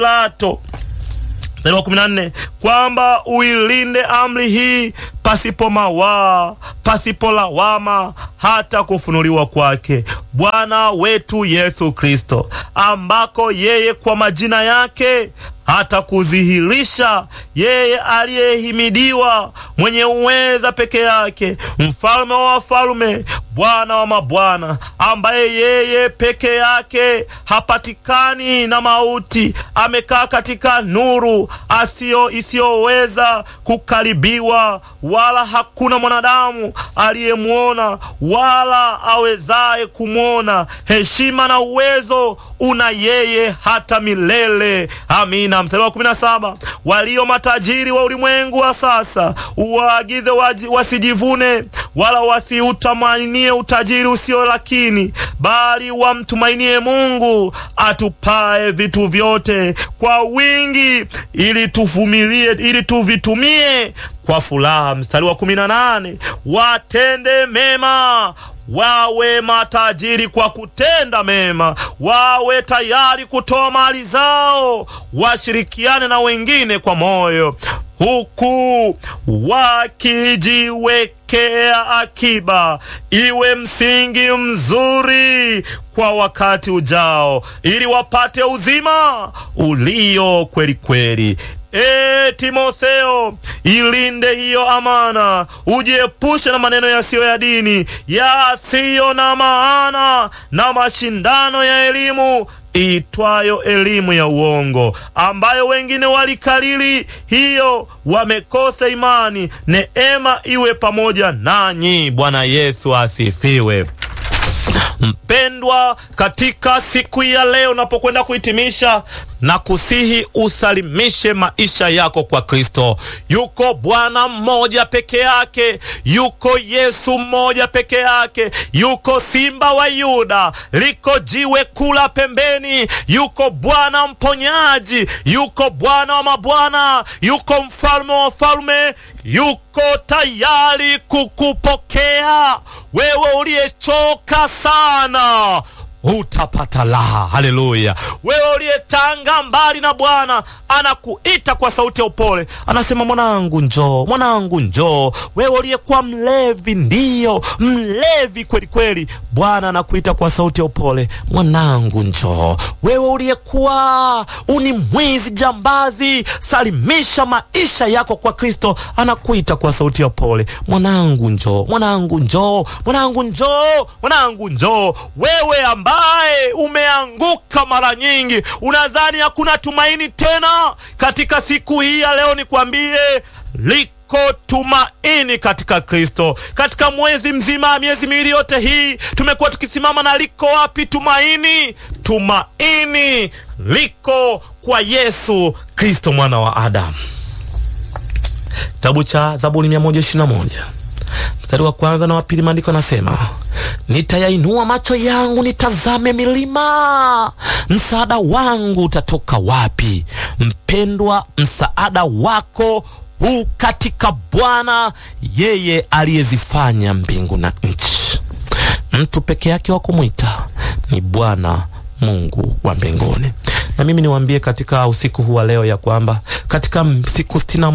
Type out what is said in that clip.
Pilato mstari wa kumi na nne kwamba uilinde amri hii pasipo mawaa, pasipo lawama, hata kufunuliwa kwake Bwana wetu Yesu Kristo, ambako yeye kwa majina yake hata kudhihirisha yeye aliyehimidiwa, mwenye uweza peke yake, mfalme wa wafalme, Bwana wa mabwana, ambaye yeye peke yake hapatikani na mauti, amekaa katika nuru asiyo isiyoweza kukaribiwa, wala hakuna mwanadamu aliyemwona wala awezaye kumwona. Heshima na uwezo una yeye hata milele. Amina. Mstari wa kumi na saba walio matajiri wa ulimwengu wa sasa uwaagize wasijivune wala wasiutamanie utajiri usio lakini, bali wamtumainie Mungu atupae vitu vyote kwa wingi, ili tuvumilie, ili tuvitumie kwa furaha. Mstari wa kumi na nane watende mema wawe matajiri kwa kutenda mema, wawe tayari kutoa mali zao, washirikiane na wengine kwa moyo, huku wakijiwekea akiba, iwe msingi mzuri kwa wakati ujao, ili wapate uzima ulio kweli kweli. E Timotheo, ilinde hiyo amana, ujiepushe na maneno yasiyo ya dini, yasiyo na maana na mashindano ya elimu iitwayo elimu ya uongo, ambayo wengine walikalili hiyo, wamekosa imani. Neema iwe pamoja nanyi. Bwana Yesu asifiwe. Mpendwa, katika siku ya leo unapokwenda kuhitimisha na kusihi usalimishe maisha yako kwa Kristo. Yuko Bwana mmoja peke yake, yuko Yesu mmoja peke yake, yuko Simba wa Yuda, liko jiwe kula pembeni, yuko Bwana mponyaji, yuko Bwana wa mabwana, yuko mfalme wa wafalme, yuko tayari kukupokea wewe uliyechoka sana utapata raha. Haleluya! Wewe uliyetanga mbali na Bwana anakuita kwa sauti ya upole, anasema mwanangu, njoo, mwanangu, njoo. Wewe uliyekuwa mlevi, ndiyo mlevi kweli kweli, Bwana anakuita kwa sauti ya upole, mwanangu, njoo. Wewe uliyekuwa uni mwizi, jambazi, salimisha maisha yako kwa Kristo, anakuita kwa sauti ya upole, mwanangu, njoo, mwanangu, njoo, mwanangu, njoo, mwanangu, njoo. Wewe ambaye umeanguka mara nyingi, unadhani hakuna tumaini tena, katika siku hii ya leo nikwambie liko tumaini katika Kristo. Katika mwezi mzima, miezi miwili yote hii tumekuwa tukisimama na liko wapi tumaini? Tumaini liko kwa Yesu Kristo mwana wa Adamu. Kitabu cha Zaburi 121 mstari wa kwanza na wa pili, maandiko yanasema Nitayainua macho yangu nitazame milima, msaada wangu utatoka wapi? Mpendwa, msaada wako huu katika Bwana, yeye aliyezifanya mbingu na nchi. Mtu peke yake wa kumwita ni Bwana Mungu wa mbinguni. Na mimi niwaambie katika usiku huu wa leo ya kwamba katika siku sitini